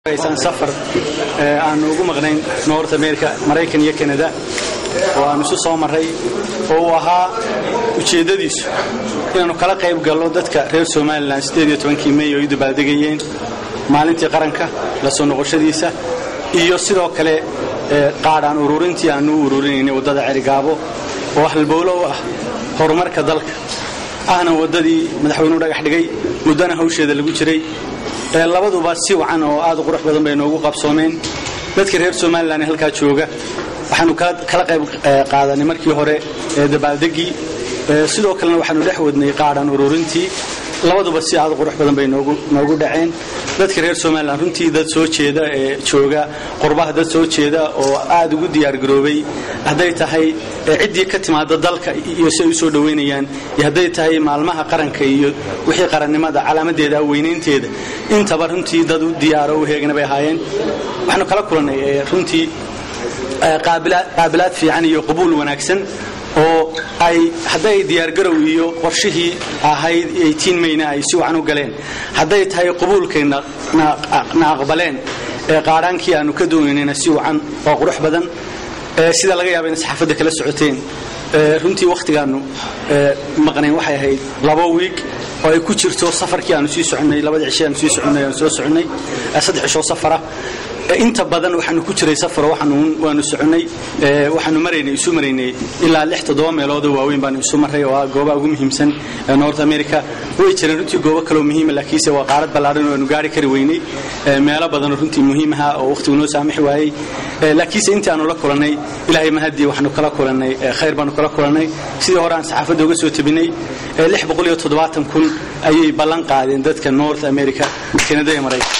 safar aanu ugu maqnayn north america maraykan iyo canada oo aanu isu soo maray oo uu ahaa ujeeddadiisu inaannu kala qayb galno dadka reer somalilan kii mey oo ay dabaaldegayeen maalintii qaranka la soo noqoshadiisa iyo sidoo kale qaadhaan ururintii aanu u ururinaynay waddada cerigaabo oo halbowlo u ah horumarka dalka ahna waddadii madaxweynuhu dhagax dhigay muddana hawsheeda lagu jiray labaduba si wacan oo aad u qurux badan bay noogu qabsoomeen dadka reer somalilan ee halkaa jooga waxaanu kala qayb qaadanay markii hore dabaaldegii sidoo kalena waxaanu dhex wadnay qaadhan ururintii labaduba si aad u qurux badan bay noogu dhaceen dadka reer somalilan runtii dad soo jeeda ee jooga qurbaha dad soo jeeda oo aad ugu diyaargaroobay hadday tahay ciddii ka timaada dalka iyo si ay u soo dhoweynayaan iyo hadday tahay maalmaha qaranka iyo wixii qarannimada calaamadeeda weynaynteeda intaba runtii dad u diyaaro u heegana bay ahaayeen waxaanu kala kulannay runtii qaabilaad fiican iyo qabuul wanaagsan oo ay hadday diyaargarow iyo qorshihii ahayd mayna ay si wacan u galeen hadday tahay qabuulkay na aqbaleen qaadhaankii aanu ka doonaynayna si wacan oo qurux badan sida laga yaaba ina saxaafadda kala socoteen runtii wakhtigaannu maqnayn waxay ahayd laba wiig oo ay ku jirto safarkii aanu sii soconnay labada cishe aanu sii soconnay aanu soo soconnay saddex cishoo safara inta badan waxaanu ku jiray safaro waanu soconnay waxaanu maraynay isu maraynay ilaa lix toddoba meeloodoo waaweyn baanu isu maray oo ah goobaha ugu muhiimsan north america way jireen runtii goobo kaloo muhiima laakiinse waa qaarad ballaadhan oo aanu gaari kari weynay meelo badanoo runtii muhiimaha oo wakhtigu noo saamixi waayey laakiinse intii aanu la kulannay ilaahay mahadii waxaanu kala kulannay khayr baanu kala kulannay sidii hore aan saxaafadda uga soo tabinay lix boqol iyo toddobaatan kun ayay ballan qaadeen dadka north america kanada ee maraykan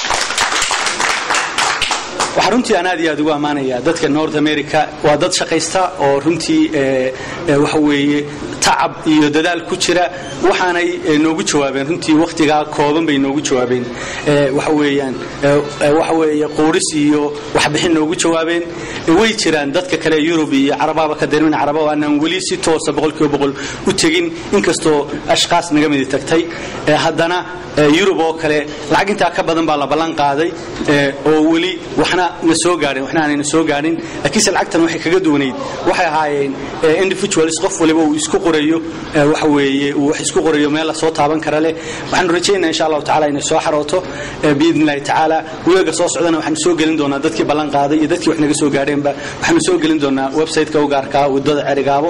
waxaa runtii aan aad iyo aad ugu ammaanayaa dadka north america waa dad shaqaysta oo runtii waxa weeye tacab iyo dadaal ku jira waxaanay noogu jawaabeen runtii wakhtigaa kooban bay noogu jawaabeen waxa weeyaan waxa weeye quuris iyo waxbixin noogu jawaabeen way jiraan dadka kale yurub iyo carabahaba ka darmin caraba oo aanan weli si toosa boqolkiiba boqol u tegin inkastoo ashkaas naga midi tagtay haddana yurub oo kale lacag intaa ka badan baa la ballan qaaday oo weli waxna na soo gaadhin waxna aanayna soo gaadhin laakiinse lacagtan waxay kaga duwanayd waxay ahaayeen individuals qof waliba uu isku qorayo waxa weeye uu wax isku qorayo meel la soo taaban kara leh waxaanu rajaynaa insha allahu tacala inay soo xarooto biidni illahi tacaala weega soo socdana waxaanu soo gelin doonaa dadkii ballan qaaday iyo dadkii wax naga soo gaadheenba waxaanu soo gelin doonaa website-ka u gaarkaa waddada cerigaabo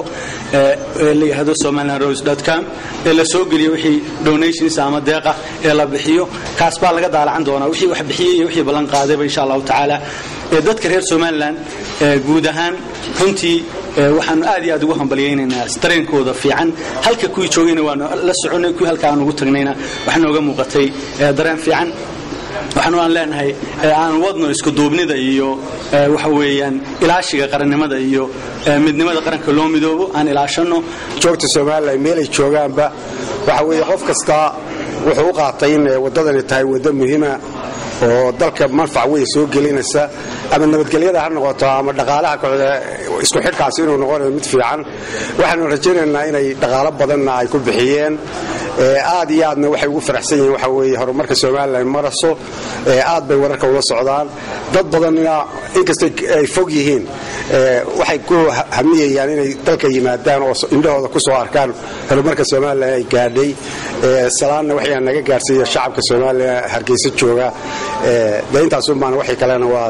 ee la yidhahdo somaliland rose com ee la soo geliyo wixii donations ama deeqa ee la bixiyo kaas baa laga daalacan doonaa wixii wax bixiyey iyo wixii ballan qaadayba insha allahu tacaala dadka reer somalilan guud ahaan runtii waxaanu aad iyo aad ugu hambalyaynaynaa dareenkooda fiican halka kuwii joogayna waanu la soconnay kuwii halka aan ugu tagnayna waxaa nooga muuqatay dareen fiican waxaanu aan leenahay aan wadno iskuduubnida iyo waxa weeyaan ilaashiga qarannimada iyo midnimada qaranka loo midoobo aan ilaashanno joogta somalilan meelay joogaanba waxa weeye qof kasta wuxuu u qaatay in waddadani tahay waddo muhiima oo dalka manfac weyn soo gelinaysa ama nabadgelyada ha noqoto ama dhaqaalaha kooxda isku xidhkaasi inuu noqonayo mid fiican waxaanu rajaynaynaa inay dhaqaalo badanna ay ku bixiyeen aad iyo aadna waxay ugu faraxsan yihiin waxa weeye horumarka somalilan maraso aad bay wararka ula socdaan dad badanna inkastay ay fog yihiin waxay ku hamiyayaan inay dalka yimaadaan oo indhahooda ku soo arkaan horumarka somalilan ay gaadhay salaanna waxaa naga gaarsiiya shacabka somalilan hargeysa jooga de intaasumaan waxay kalena waa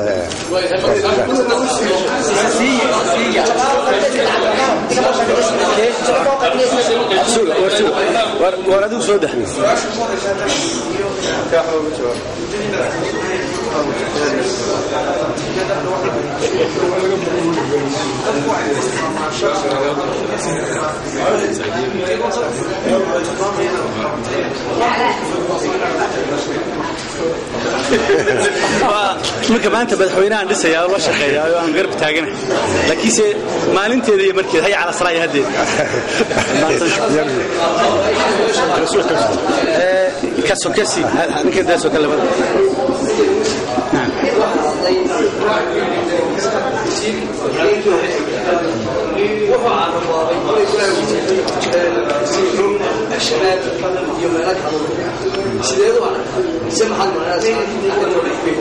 war adigu soo dah marka maanta madaxweynahan dhisayaa oo la shaqeeyaa oo aan garab taaganahay laakiinse maalinteeda iyo markeeda haya cala salaa iyo haddeed kasokasi ninkantaasoo kale labada shabaab iyo meelo kale sideed u aragtaa se maxaad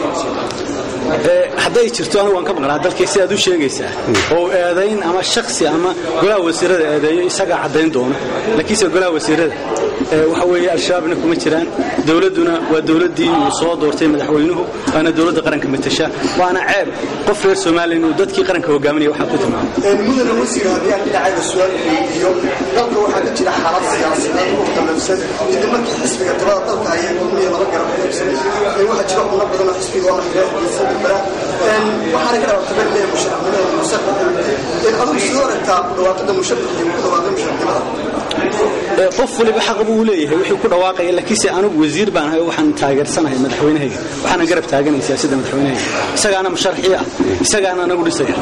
hadday jirto anigu waan ka maqnaa dalkii sidaad u sheegaysaa oo eedayn ama shaksi ama golaha wasiirada eedeeyo isagaa caddayn doono laakiinse golaha wasiirada waxa weeye al-shabaabna kuma jiraan dowladduna waa dowladdii uu soo doortay madaxweynuhu waana dowladda qaranka matasha waana ceeb qof reer soomaaliya inuu dadkii qaranka hogaaminaya waxaa ku tilmaamay mudane wasiir haddii aan dhinacayda su-aal weydiiyo dalka waxaa ka jira xaalad siyaasadeed oo qalafsan kadib markii xisbiga talada dalka ayay kulmiya laba garab qaybsanay waxaa jira xubno badan oo xisbiga oo xiraaxiisa bara waxaana ka dhawaaqta berde musharaxnimada musharraxa adigu sidoo aragtaa ku dhawaaqida musharrax iyo ku dhawaaqida musharraxnimada qof waliba xaq buu leeyahay wixii ku dhawaaqaya laakiinse anigu wasiir baan ahay waxaan taageersanahay madaxweynahayga waxaana garab taaganay siyaasadda madaxweynahayga isagaana musharxii ah isagaana anagu dhisaya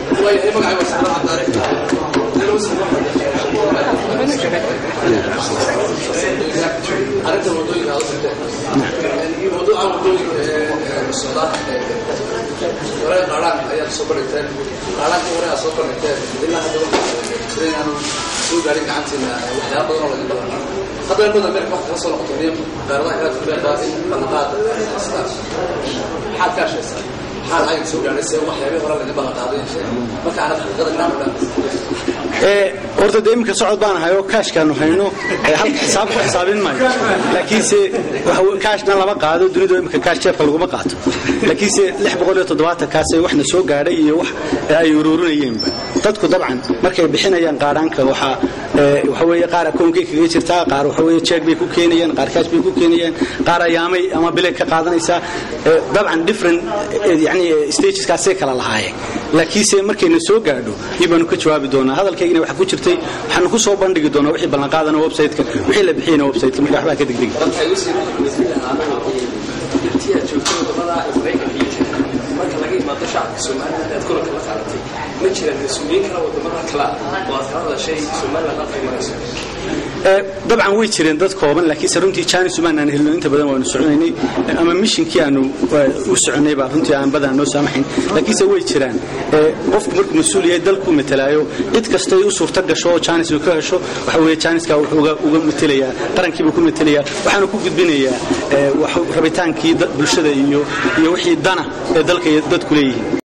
arrinta wadooyinka aad u tagteen mawduuca wadooyinka socda hore qaadhaan ayaad soo bandhigteen qaadhaankii hore aad soo bandhigteen ilaa hadda waxaa inaanu soo gaarin gacantiina waxyaaba badan oo laga badan hadda in badan meelka wax kala soo noqoto niyo qaaradaha kala turbeeqaa in ballanqaad sidaas maxaad ka hashaysaa maxaa lacag soo gaadhay se waxyaabihii hore laga ballanqaaday marka aanad xaqiiqada inaan odhan horta dee iminka socod baan ahay oo kaashkaanu hayno halka xisaab ku xisaabin maayo laakiinse kaashna lama qaado dunidu iminka kaash jeebka laguma qaato laakiinse lix boqol iyo toddobaatan kaas waxna soo gaadhay iyo wax ay ururinayeenba dadku dabcan markay bixinayaan qaadhaanka waxaa waxa weeye qaar akoonkay kaga jirtaa qaar waxa weeye jeeg bay ku keenayaan qaar kaash bay ku keenayaan qaar ayaamay ama bileg ka qaadanaysaa dabcan different yani stageskaasay kala lahaayeen laakiinse markayna soo gaadho iyo baanu ka jawaabi doonaa hadalkaygina waxa ku jirtay waxaanu ku soo bandhigi doonaa wixii ballanqaadana website-ka wixii la bixiyana website-ka marka waxbaa ka degdegi marka laga imaado shacabka somaliland aad kulanka la qaadatay ma jiraan mas-uuliyiin kale wadamada kale oo aad kala hadashay somaliland halkay marayso dabcan way jireen dad kooban laakiinse runtii jaanis umaan aan helno inta badan waanu soconaynay ama mishinkii aanu u soconay baa runtii aan badan noo saamaxayn laakiinse way jiraan qofku markuu mas-uul yahay dalkuu matalaayo cid kastay u suurta gasho oo jaanis uu ka hesho waxa weeye jaaniska wuxuu uga matelayaa qarankiibuu ku matelayaa waxaanu ku gudbinayaa rabitaankii bulshada iyo iyo wixii dana ee dalka dadku leeyihiin